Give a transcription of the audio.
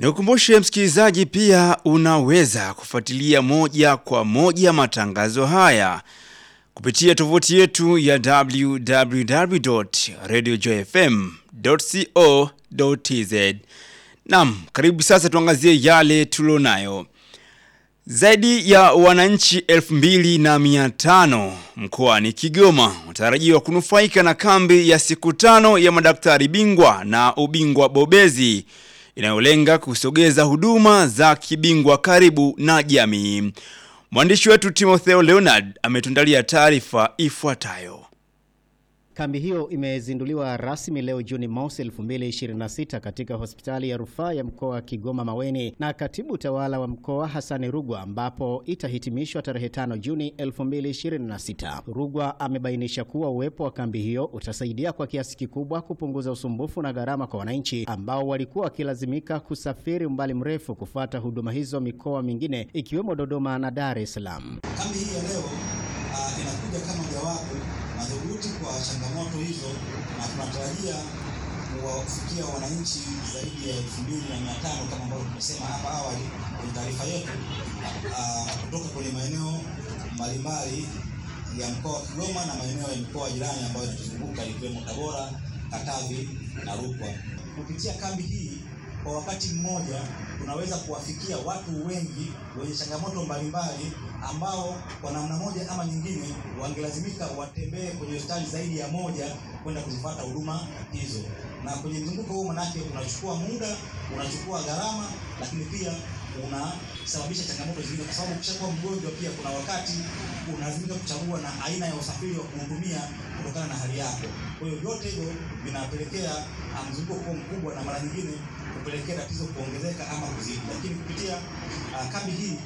Nikukumbushe msikilizaji, pia unaweza kufuatilia moja kwa moja matangazo haya kupitia tovuti yetu ya www.radiojoyfm.co.tz. Naam, karibu sasa tuangazie yale tulionayo. Zaidi ya wananchi elfu mbili na mia tano mkoani Kigoma wanatarajiwa kunufaika na kambi ya siku tano ya madaktari bingwa na ubingwa bobezi inayolenga kusogeza huduma za kibingwa karibu na jamii. Mwandishi wetu Timotheo Leonard ametundalia taarifa ifuatayo. Kambi hiyo imezinduliwa rasmi leo Juni mosi 2026 katika hospitali ya rufaa ya mkoa wa Kigoma Maweni na katibu tawala wa mkoa Hasani Rugwa, ambapo itahitimishwa tarehe 5 Juni 2026. Rugwa amebainisha kuwa uwepo wa kambi hiyo utasaidia kwa kiasi kikubwa kupunguza usumbufu na gharama kwa wananchi ambao walikuwa wakilazimika kusafiri umbali mrefu kufuata huduma hizo mikoa mingine ikiwemo Dodoma na Dar es Salaam. Kambi hii ya leo uh, inakuja kama jawabu madhubuti kwa changamoto hizo, na tunatarajia kuwafikia wananchi zaidi ya elfu mbili na mia tano kama ambavyo tumesema hapa awali kwenye taarifa yetu, uh, kutoka kwenye maeneo mbalimbali ya mkoa wa Kigoma na maeneo ya mikoa jirani ambayo inatuzunguka ikiwemo Tabora, Katavi na Rukwa. Kupitia kambi hii kwa wakati mmoja tunaweza kuwafikia watu wengi wenye changamoto mbalimbali ambao kwa namna moja ama nyingine wangelazimika watembee kwenye hospitali zaidi ya moja kwenda kuzifuata huduma hizo. Na kwenye mzunguko huu manake unachukua muda, unachukua gharama, lakini pia unasababisha changamoto zingine, kwa sababu ukishakuwa mgonjwa pia kuna wakati unalazimika kuchagua na aina ya usafiri wa kuhudumia kutokana na hali yako. Kwa hiyo vyote hivyo vinapelekea mzunguko kuwa mkubwa na mara nyingine kupelekea tatizo kuongezeka ama kuzidi, lakini kupitia uh, kambi hii